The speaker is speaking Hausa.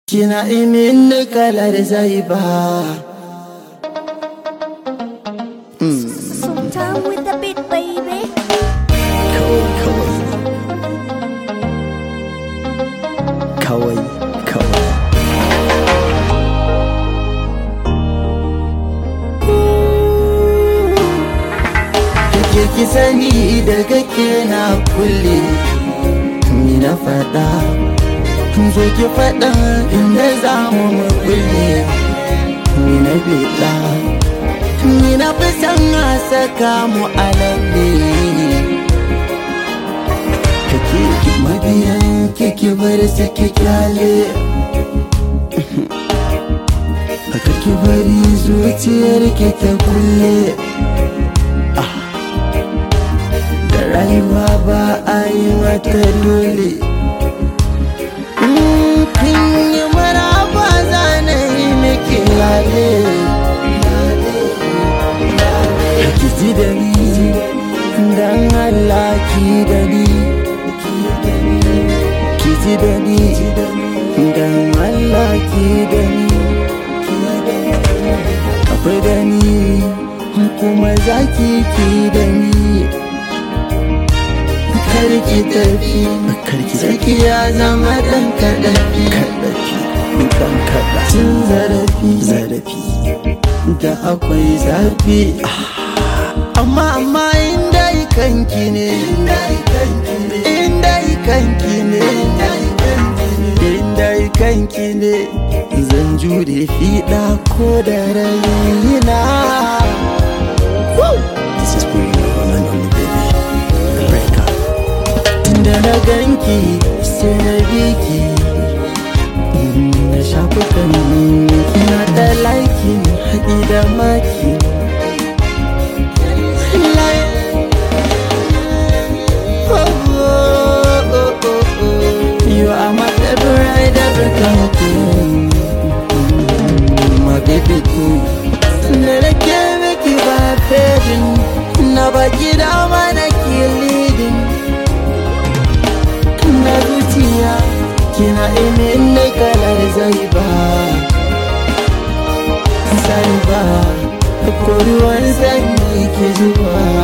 Kina imin kalar zai ba. Sometime with the beat, baby. Kawai kawai. Kawai kawai. Kake ki sani daga ke na kulle. Ni na faɗa. Zo ki faɗa inda za mu mu kulle. Ni na biɗa. Ni na fi san a saka mu a lalle. Kake ki mabiyan kike bar su ki kyale. Haka ki bari zuciyar ki ta kulle. Ah. Da rayuwa ba a yi mata dole. Mm, Kin yi maraba zane yi miki lale. Ki ji da ni, dan Allah ki da ni. Ki ji da ni, dan Allah ki da ni. Akwai da ni, kuma za ki ki da ni. Karki tafi, karki saki ya zama dan kaɗafi. Kaɗafi, dan kaɗa. Cin zarafi, zarafi. Da akwai zafi. Amma amma inda kanki ne, inda kanki ne, inda kanki ne. Zan jure fiɗa ko da raina. This is for you, one and only baby. The breaker. da na ganki sai na biki na shafukan kina da laiki haɗi da maki You are my favorite ever come My baby queen Na da ke miki ba fadin Na baki dama na ke leading na zuciya kina imin na kalar zai ba zai ba ko ruwan sanyi ke zuwa